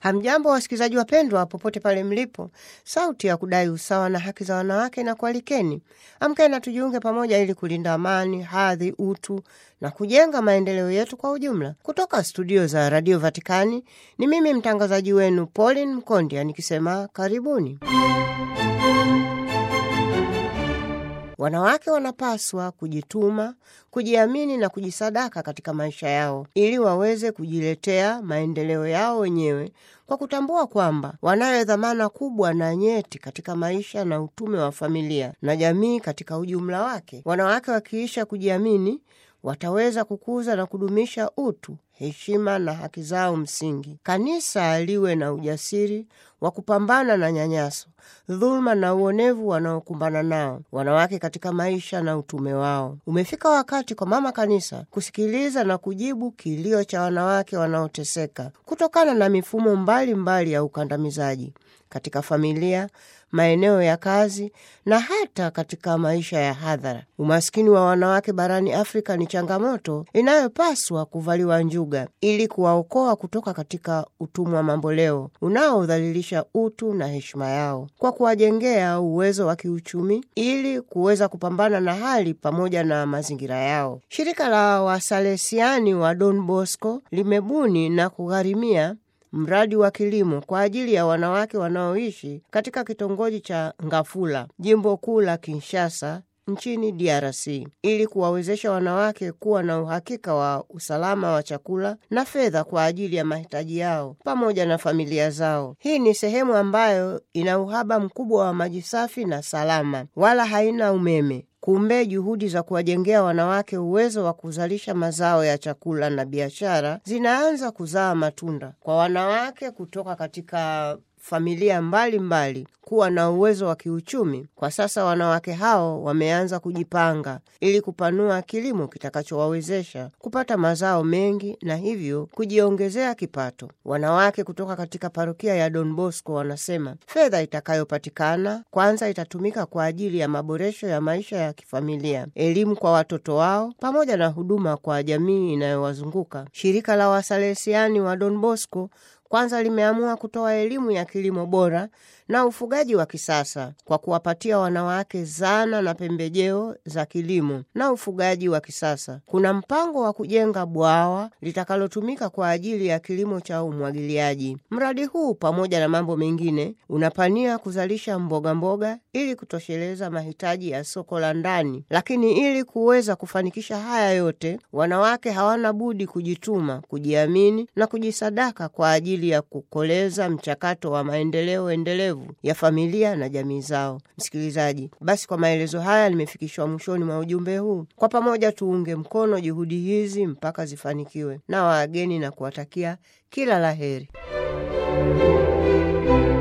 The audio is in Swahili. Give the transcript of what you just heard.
Hamjambo wasikilizaji wapendwa, popote pale mlipo. Sauti ya kudai usawa na haki za wanawake na kualikeni, amkeni na tujiunge pamoja ili kulinda amani, hadhi, utu na kujenga maendeleo yetu kwa ujumla. Kutoka studio za Radio Vatikani ni mimi mtangazaji wenu Pauline Mkondia nikisema karibuni. Wanawake wanapaswa kujituma, kujiamini na kujisadaka katika maisha yao ili waweze kujiletea maendeleo yao wenyewe kwa kutambua kwamba wanayo dhamana kubwa na nyeti katika maisha na utume wa familia na jamii katika ujumla wake. Wanawake wakiisha kujiamini wataweza kukuza na kudumisha utu, heshima na haki zao msingi. Kanisa liwe na ujasiri wa kupambana na nyanyaso, dhuluma na uonevu wanaokumbana nao wanawake katika maisha na utume wao. Umefika wakati kwa mama kanisa kusikiliza na kujibu kilio cha wanawake wanaoteseka kutokana na mifumo mbalimbali mbali ya ukandamizaji katika familia, maeneo ya kazi na hata katika maisha ya hadhara. Umaskini wa wanawake barani Afrika ni changamoto inayopaswa kuvaliwa njuga ili kuwaokoa kutoka katika utumwa mamboleo unaodhalilisha utu na heshima yao, kwa kuwajengea uwezo wa kiuchumi ili kuweza kupambana na hali pamoja na mazingira yao. Shirika la Wasalesiani wa Don Bosco limebuni na kugharimia mradi wa kilimo kwa ajili ya wanawake wanaoishi katika kitongoji cha Ngafula, jimbo kuu la Kinshasa nchini DRC ili kuwawezesha wanawake kuwa na uhakika wa usalama wa chakula na fedha kwa ajili ya mahitaji yao pamoja na familia zao. Hii ni sehemu ambayo ina uhaba mkubwa wa maji safi na salama, wala haina umeme. Kumbe juhudi za kuwajengea wanawake uwezo wa kuzalisha mazao ya chakula na biashara zinaanza kuzaa matunda kwa wanawake kutoka katika familia mbalimbali mbali kuwa na uwezo wa kiuchumi. Kwa sasa wanawake hao wameanza kujipanga ili kupanua kilimo kitakachowawezesha kupata mazao mengi na hivyo kujiongezea kipato. Wanawake kutoka katika parokia ya Don Bosco wanasema fedha itakayopatikana kwanza itatumika kwa ajili ya maboresho ya maisha ya kifamilia, elimu kwa watoto wao, pamoja na huduma kwa jamii inayowazunguka. Shirika la Wasalesiani wa Don Bosco kwanza limeamua kutoa elimu ya kilimo bora na ufugaji wa kisasa kwa kuwapatia wanawake zana na pembejeo za kilimo na ufugaji wa kisasa. Kuna mpango wa kujenga bwawa litakalotumika kwa ajili ya kilimo cha umwagiliaji. Mradi huu pamoja na mambo mengine unapania kuzalisha mboga mboga ili kutosheleza mahitaji ya soko la ndani, lakini ili kuweza kufanikisha haya yote, wanawake hawana budi kujituma, kujiamini na kujisadaka kwa ajili ya kukoleza mchakato wa maendeleo endelevu ya familia na jamii zao. Msikilizaji, basi kwa maelezo haya nimefikishwa mwishoni mwa ujumbe huu. Kwa pamoja tuunge mkono juhudi hizi mpaka zifanikiwe, na waageni na kuwatakia kila la heri.